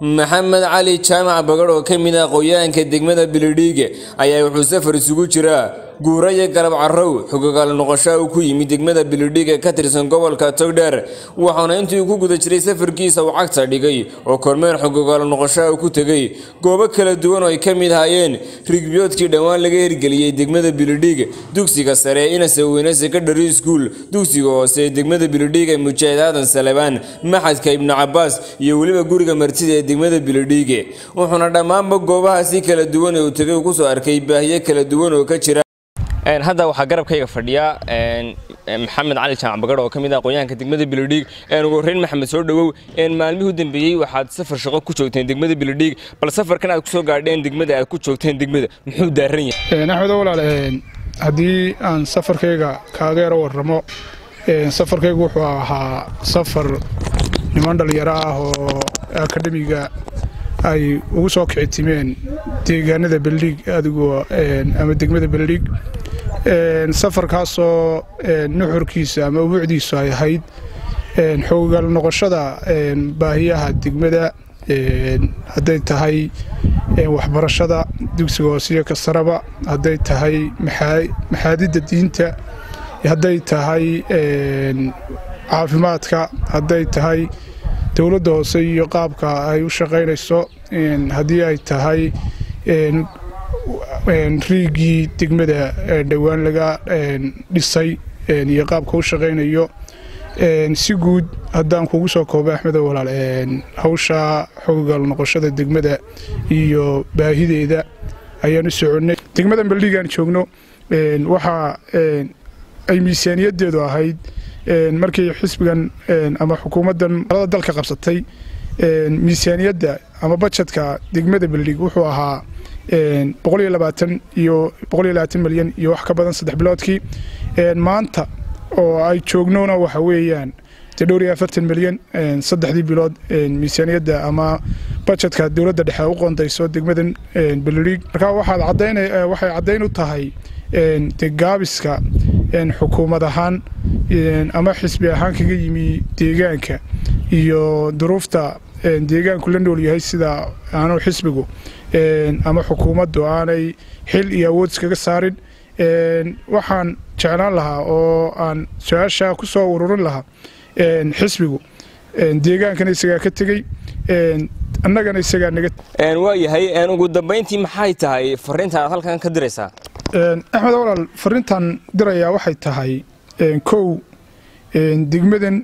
maxamed cali jaamac bagadh oo ka mid ah aqoonyahanka degmada beledhiige ayaa wuxuu safar isugu jiraa guura iyo galab carrow xogogaal noqoshaa uu ku yimid degmada beledhiige ka tirsan gobolka togdheer waxaana intii ku guda jiray safarkiisa uu cagta dhigay oo kormeer xogogaal noqoshaa uu ku tegey goobo kala duwan oo ay ka mid hayeen rigbiyoodkii dhowaan laga hirgeliyey degmada beledhiige dugsiga sare ee inase weyne secondary school dugsiga hoose ee degmada beledhiige mujaahid aadan salebaan maxadka ibnu cabaas iyo weliba guriga martida ee degmada beledhiige wuxuuna dhammaanba goobahaasi kala duwan ee uu tegay uu kusoo arkay baahiyo kala duwan oo ka jira hadda waxaa garabkayga fadhiya maxamed cali jaamac bagadh oo ka mid ah aqoonyahanka degmada beledhiig ugu horreyn maxamed soo dhowow maalmihii u dambeeyey waxaad safar shaqo ku joogteen degmada beledhiig bal safarkan aad kusoo gaadheen degmada aad ku joogteen degmada muxuu daaran yahay axmed walaal haddii aan safarkayga kaaga yaro warramo safarkaygu wuxuu ahaa safar niman dhallinyaro ah oo akademiga ay ugu soo kicitimeen deegaanada beledhiig adigoo ama degmada beledhiig safarkaasoo nuxurkiisa ama ubuucdiisu ay ahayd xoogaal noqoshada baahiyaha degmada hadday tahay waxbarashada dugsiga hoosiyo kasaraba hadday tahay maxaadidda diinta hadday tahay caafimaadka hadday tahay dowladda hoose iyo qaabka ay u shaqaynayso haddii ay tahay riigii degmada dhowaan laga dhisay iyo qaabka u shaqaynayo si guud haddaan kugu soo kooba axmedo walaal hawsha xogogaal noqoshada degmada iyo baahideeda ayaan u soconnay degmadan beldhigaan joogno waxaa ay miisaaniyaddeedu ahayd markii xisbigan ama xukuumaddan alada dalka qabsatay miisaaniyadda ama bajetka degmada beldhig wuxuu ahaa iyo milyan iyo wax ka badan saddex biloodkii maanta oo ay joognona waxa weeyaan dhowr iyo afartan milyan saddexdii bilood miisaaniyadda ama bajetka dowladda dhexe u qondayso degmadan beldhig marka waxay caddayn u tahay de gaabiska xukuumad ahaan ama xisbi ahaan kaga yimi deegaanka iyo duruufta deegaanku la nool yahay sida aanu xisbigu ama xukuumaddu aanay xil iyo awood iskaga saarin waxaan jeclaan lahaa oo aan su-aasha ku soo ururin lahaa xisbigu deegaankana isagaa ka tegey annagana isagaa naga waa yahay ugu dambayntii maxay tahay fariinta aad halkan ka diraysaa axmed walaal fariintan dirayaa waxay tahay kow degmadan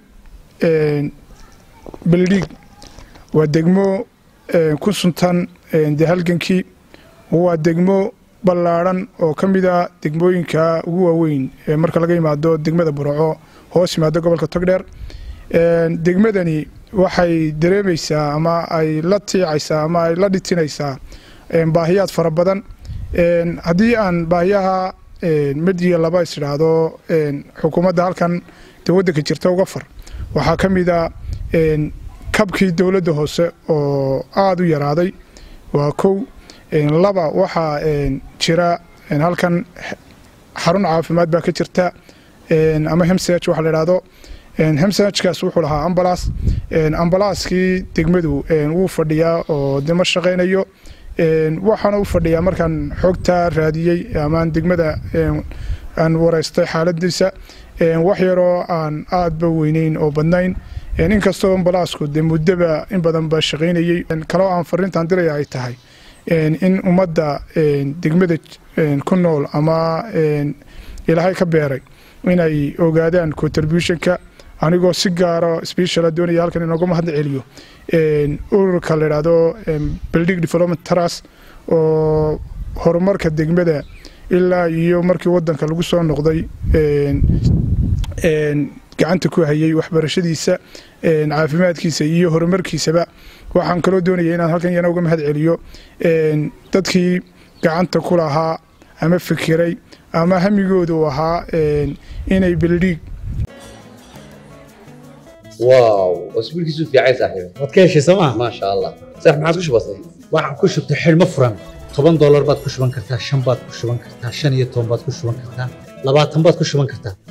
beledhiig waa degmo ku suntan dee halgankii waa degmo ballaadhan oo ka mid a degmooyinka ugu waaweyn marka laga yimaado degmada burco hoos yimaado gobolka togdheer degmadani waxay dareemaysaa ama ay la tiicaysaa ama ay la dhitinaysaa baahiyaad fara badan haddii aan baahiyaha mid iyo laba is idhaahdo xukuumadda halkan dee waddanka jirta uga far waxaa ka mid a kabkii dowladda hoose oo aada u yaraaday waa kow laba waxaa jira halkan xarun caafimaad baa ka jirta ama hemsage waxa la idhaahdo hemsagekaas wuxuu lahaa ambalaas ambalaaskii degmadu wuu fadhiyaa oo de ma shaqaynayo waxaana u fadhiyaa markaan xogta raadiyey amaan degmada aan waraystay xaaladiisa wax yaroo aan aadba weyneyn oo badnayn inkastoo ambalaasku de muddaba in badan ba shaqaynayey kaloo aan fariintan diraya ay tahay in ummadda degmada ku nool ama ilaahay ka beeray inay ogaadaan contributionka anigoo si gaaro speciala doonaya halkan inooga mahad celiyo ururka la idhaahdo beldhig development trust oo horumarka degmada ilaa iyo markii wadanka lagu soo noqday gacanta ku hayay waxbarashadiisa caafimaadkiisa iyo horumarkiisaba waxaan kaloo doonaya inaan halkan yana uga mahad celiyo dadkii gacanta ku lahaa ama fikiray ama hamigooda u ahaa inay beldhiig واو اسبوع كيسو في عايز صاحبي waad ka heshay sooma ما شاء الله صح ما عاد وش بصي waxaad ku shubtay xidhmo furan toban doolar baad ku shuban kartaa shan baad ku shuban kartaa shan iyo toban baad ku shuban kartaa labaatan baad ku shuban kartaa